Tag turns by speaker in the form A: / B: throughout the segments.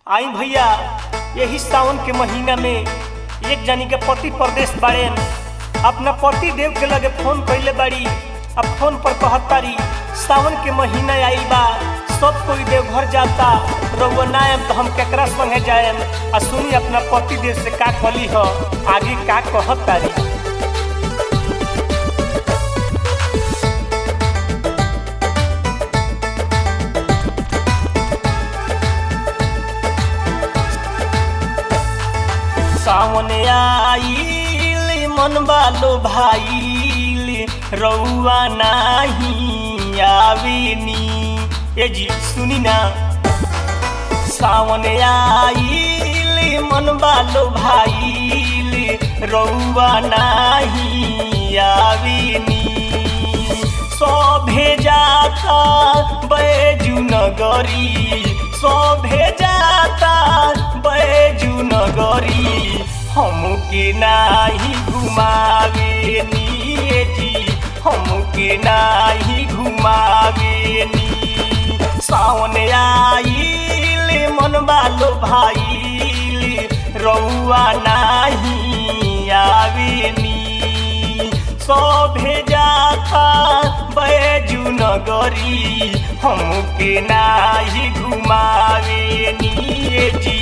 A: आई भैया यही सावन के महीना में एक जनी के पति परदेश बाड़े अपना पति देव के लगे फोन कैले बाड़ी अब फोन पर कहतारी सावन के महीना आइल बा सब कोई देव घर जाता रउआ ना आएम तो हम केकरा संगे जाएम आ सुनी अपना पति देव से का कली ह आगे का कहतारी सावन आइल मन बालो भाईल रउआ नाही आवेनी ए जी सुनी ना सावन आइल मन बालो भाईल रउआ नाही आवेनी सभे जाता बैजू नगरी सभे जाता बैजू नगरी हमके नाही घुमावे निये जी हमके नाही घुमावे नी सावन आइल मन बालो भाईल रउआ नाही आवे नी सभे जाता बैजू नगरी हमके नाही घुमावे निये जी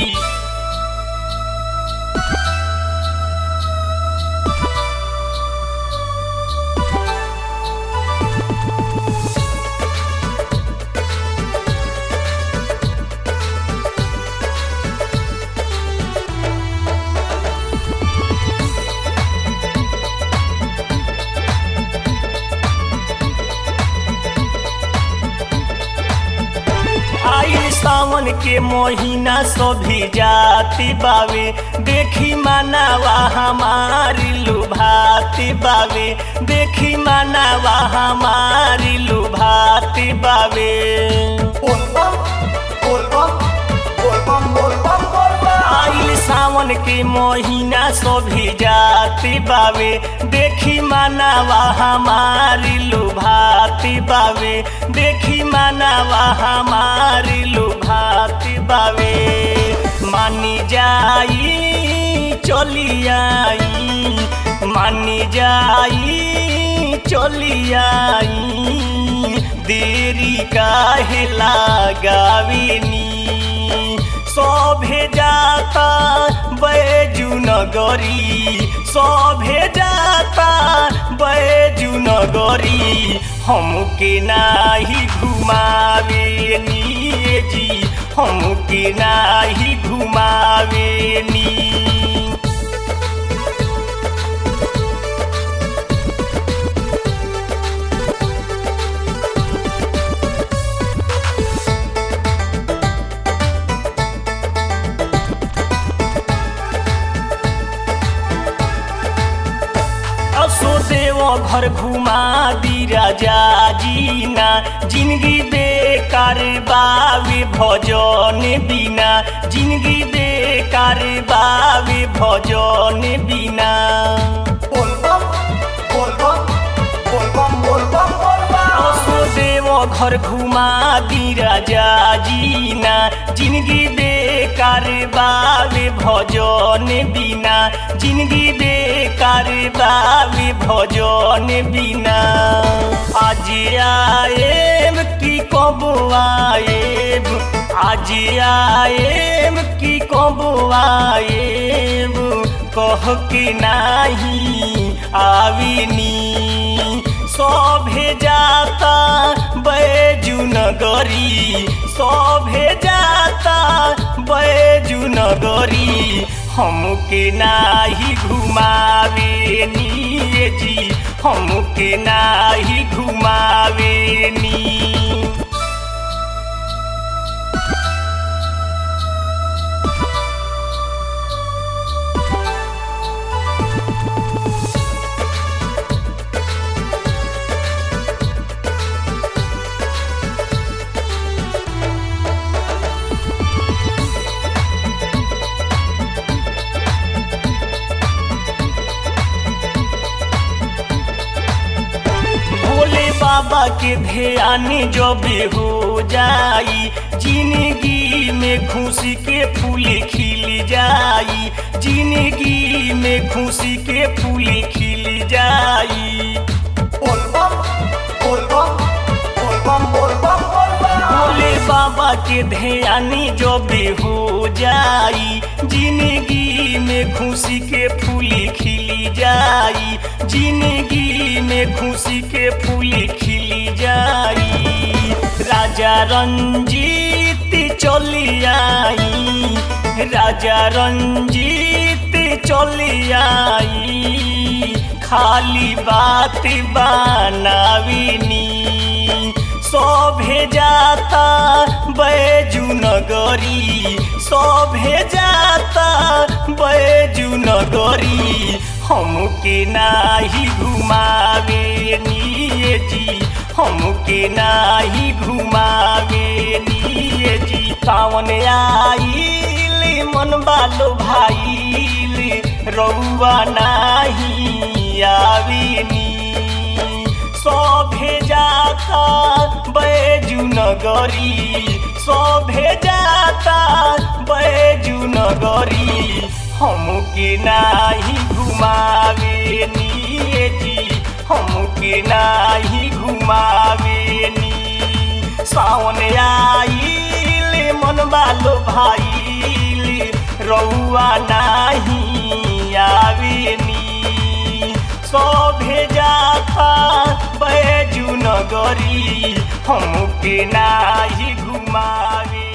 A: आइल सावन के महीना सभी जाति बावे देखी मानावा हमारी लुभाती बावे देखी मानावा हमारी लुभाती बावे आइल सावन के महीना सभी जाति बावे देखी मानावा हमारी लुभाती बावे देखी मानावा हमारी लुभाती बावे मानी जाई चली आई मानी जाई चली आई देरी काहे लगावेनी सभे जाता बैजू नगरी सभे जाता बैजू नगरी हमके नाही घुमावे निये जी हमके नाही घुमावे नी असो देव घर घुमा दी राजा जीना जिंदगी बेकार बावे भजन बिना जिंदगी बेकार बावे भजन बिना असो देव घर घुमा दी राजा जीना जिंदगी बेकार बावे भजन बिना जिंदगी बेकार बावे भजन बिना आज आएम की कब आएम आज आएम की कब आएम कह के नाही आविनी सभे जाता बैजू नगरी सभे जाता बैजू नगरी हमके नाही घुमावे निये जी हमके नाही घुमावे नी भोले बाबा के ध्यान जब हो जाई जिंदगी में खुशी के फूल खिल जाई जिंदगी में खुशी के फूल खिल जाई
B: बोलबम बोलबम बोलबम बोलबम बोलबम
A: भोले बाबा के ध्यान जब हो जाई जिंदगी में खुशी के फूल खिल जाई जिंदगी में खुशी के फूल खिल जाई राजा रंजीत चली आई राजा रंजीत चली आई खाली बात बनाविनी सभे जाता बैजू नगरी सभे जाता बैजू नगरी हमके नाही घुमावे निये जी हमके नाही घुमावे निये जी सावन आइल मन बालो भाईल रउआ नाही आवेनी सभे जाता बैजू नगरी सभे जाता बैजू नगरी हमके नाही घुमावे निये जी हमके नाही घुमावे नी सावन आइल मन बालो भाईल रउआ नाही आवेनी सभे जाता बैजू नगरी हमके नाही घुमावे